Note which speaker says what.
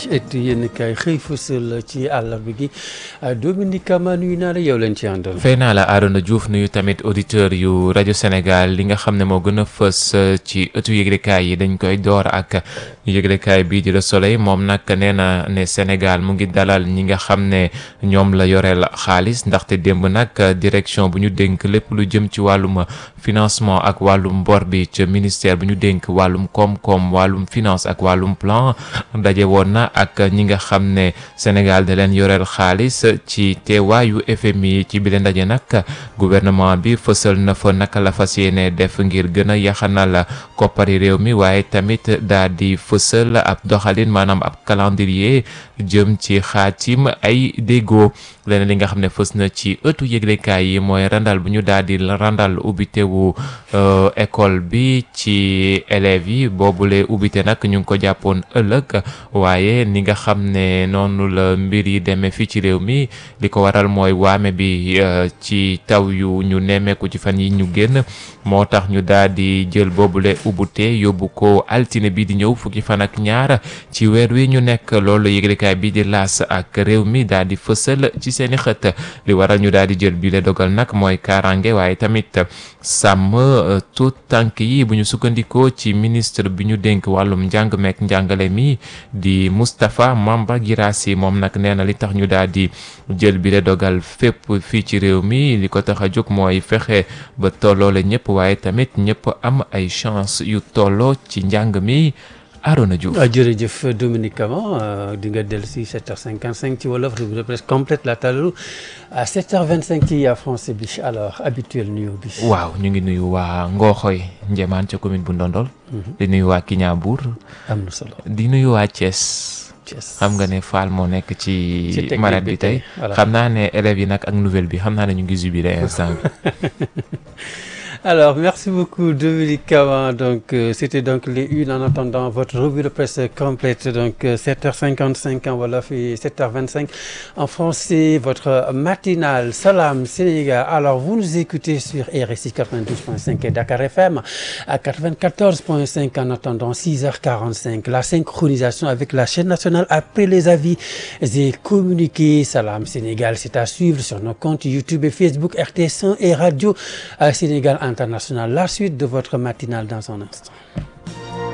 Speaker 1: ëttu yéen kay xëy fësal ci àllarba gi Dominique Kama nuyu naa la yow leen ci àndal.
Speaker 2: fay naa la Arona Diouf nuyu tamit auditeur yu rajo Sénégal li nga xam ne moo gën a fës ci ëttu yëglekaay yi dañ koy door ak yëglekaay bii di Le Soleil moom nag nee na ne Sénégal mu ngi dalal ñi nga xam ne ñoom la yoreel xaalis ndaxte démb nag direction bu ñu dénk lépp lu jëm ci wàllum financement ak wàllum bor bi ca ministère bu ñu dénk wàllum koom-koom wàllum finance ak wàllum plan daje woon na ak ñi nga xam ne Sénégal da leen yoreel xaalis ci teewaayu FMI ci bile ndaje nag gouvernement bi fësal na fa naka la fas yéene def ngir gën a yaxanal koppari réew mi waaye tamit daa di fësal ab doxalin maanaam ab calendrier jëm ci xaatim ay déggoo leneen li nga xam ne fës na ci ëttu yëglekaay yi mooy randal bu ñu daal di randal ubbitewu école bi ci élèves yi boobule ubbite nag ñu ngi ko jàppoon ëllëg waaye ni nga xam ne noonu la mbir yi demee fii ci réew mi li ko waral mooy waame bi ci taw yu ñu nemmeeku ci fan yi ñu génn moo tax ñu daal di jël boobule ubbute yóbbu ko altine bi di ñëw fukki fan ak ñaar ci weer wi ñu nekk loolu yëglekaay bi di laas ak réew mi daal di fësal ci seeni xët li waral ñu daal di jël bi le dogal nag mooy kaaraange waaye tamit sàmm tout tànk yi bu ñu sukkandikoo ci ministre bi ñu dénk wàllum njàng meek njàngale mi di Moustapha Mamba Girassi moom nag nee na li tax ñu daal di jël bi le dogal fépp fii ci réew mi li ko tax a jóg mooy fexe ba tolloole ñëpp waaye tamit ñëpp am ay chance yu tolloo ci njàng mi Arona Diouf
Speaker 1: jërëjëf Dominique Kama di nga dellu si 7h55 ci wolof revue de presse complète la talalu à 7h25 ci français bi alors habituel nuyo bi.
Speaker 2: waaw ñu ngi nuyu waa Ngooxoy Njemaan ca commune bu Ndondol. di nuyu waa Kiñaabuur.
Speaker 1: am na solo
Speaker 2: di nuyu waa Thiès. xam nga ne Fall moo nekk ci. marat bi tey xam naa ne élèves yi nag ak nouvelle bi xam naa ne ñu ngi jubilé instant bi.
Speaker 1: Alors, merci beaucoup Dominique Kama. Donc, euh, c'était donc les une en attendant votre revue de presse complète. Donc, euh, 7h55 en Wolof et 7h25 en français. Votre matinale Salam Sénégal. Alors, vous nous écoutez sur RSI 92.5 et Dakar FM à 94.5 en attendant 6h45. La synchronisation avec la chaîne nationale après les avis et communiqués. Salam Sénégal, c'est à suivre sur nos comptes YouTube et Facebook, RTS1 et Radio Sénégal International. La suite de votre matinale dans un instant.